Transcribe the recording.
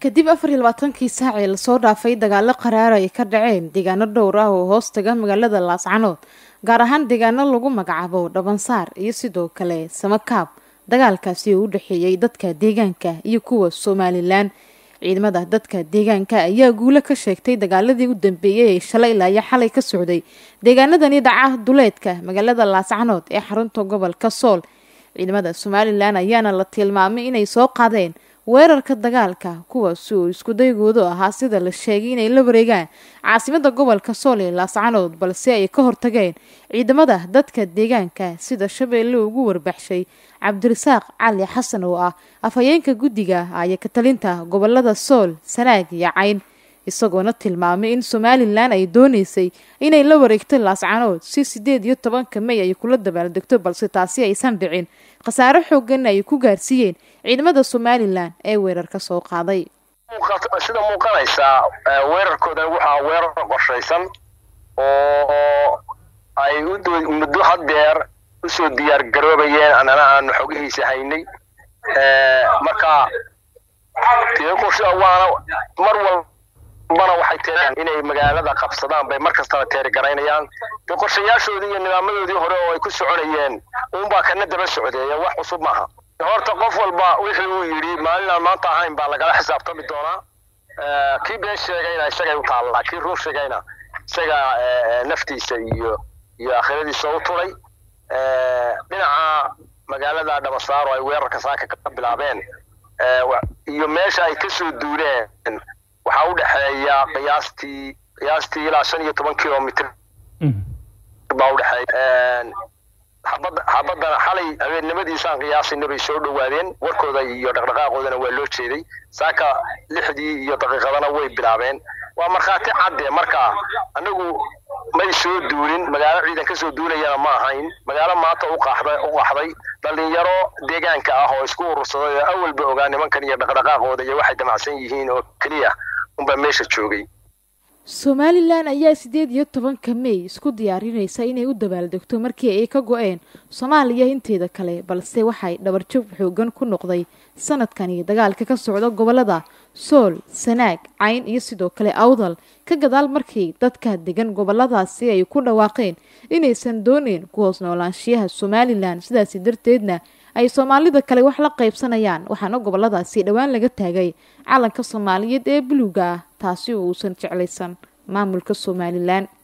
kadib afar iyo labaatankii saac ee lasoo dhaafay dagaalo qaraar ay ka dhaceen deegaano dhowr ah oo hoos taga magaalada laascanood gaar ahaan deegaano lagu magacaabo dhabansaar iyo sidoo kale samakaab dagaalkaasi oo u dhexeeyey dadka deegaanka iyo kuwa somalilan ciidamada dadka deegaanka ayaa guulo ka sheegtay dagaaladii u dambeeyey ee shalay ilaa iyo xalay ka socday deegaanadani dhaca duleedka magaalada laascanood ee xarunta gobolka sool ciidamada somalilan ayaana la tilmaamay inay soo qaadeen weerarka dagaalka kuwaasi oo iskudaygoodu ahaa sida la sheegay inay la wareegaan caasimada gobolka sool ee laascanood balse ay ka hortageen ciidamada dadka deegaanka sida shabeelle ugu warbaxshay cabdirasaaq cali xasan oo ah afhayeenka guddiga aya katalinta gobolada sool sanaag iyo cayn isagoona tilmaamay in somalilan ay dooneysay inay la wareegto laascanood si sideed iyo tobanka may ay kula dabaaldegto balse taasi aysan dhicin khasaare xooganna ay ku gaarsiiyeen ciidamada somalilan ee weerarka soo qaaday sida muuqanaysaa weerarkoodan waxaa weerar qorshaysan oo ay muddo haddeer usoo diyaar garoobayeen annana aanu xogihiisa haynay marka waana mar walbana waxay tireen inay magaalada qabsadaan bay mar kastaba teerigaraynayaan de qorshayaashoodii iyo nidaamadoodii hore oo ay ku soconayeen uunbaa kana daba socdeeya wax cusub maaha horta qof walba wixii uu yidhi maalinaan maanta ahayn baa lagala xisaabtami doonaa kii been sheegayna isagay u taallaa kii run sheegayna isaga naftiisa iyo iyo aakhiradiisa u tulay dhinaca magaalada dhabasaaro ay weerarka saaka ka bilaabeen iyo meesha ay kasoo duuleen waxaa u dhexeeya qiyaastii qiyaastii ilaa shan iyo toban kilomitr baa udhexeeya xabadana xalay habeennimadiisaan qiyaasayna bay soo dhowaadeen warkooda iyo dhaqdhaqaaqoodana waa loo jeeday saaka lixdii iyo daqiiqadana way bilaabeen waa markhaati cadde marka anagu may soo duulin magaalo ciidan ka soo duulayana ma ahayn magaalo maanta u qaxday dhallinyaro deegaanka ah oo isku urursaday oo awalba ogaa nimankan iyo dhaqdhaqaaqooda iyo waxay damacsan yihiin oo keliya unbaa meesha joogay somalilan ayaa sideed iyo tobanka mey isku diyaarinaysa inay u dabaaldegto markii ay ka go-een soomaaliya inteeda kale balse waxay dhabarjab xoogan ku noqday sanadkani dagaalka ka socda gobolada sool sanaag cayn iyo sidoo kale awdal ka gadaal markii dadka degan goboladaasi ay ku dhawaaqeen inaysan dooneyn ku hoos noolaanshiyaha somalilan sidaasi darteedna ay soomaalida kale wax la qaybsanayaan waxaana goboladaasi dhowaan laga taagay calanka soomaaliyeed ee buluuga ah taasi oo uusan jeclaysan maamulka somalilan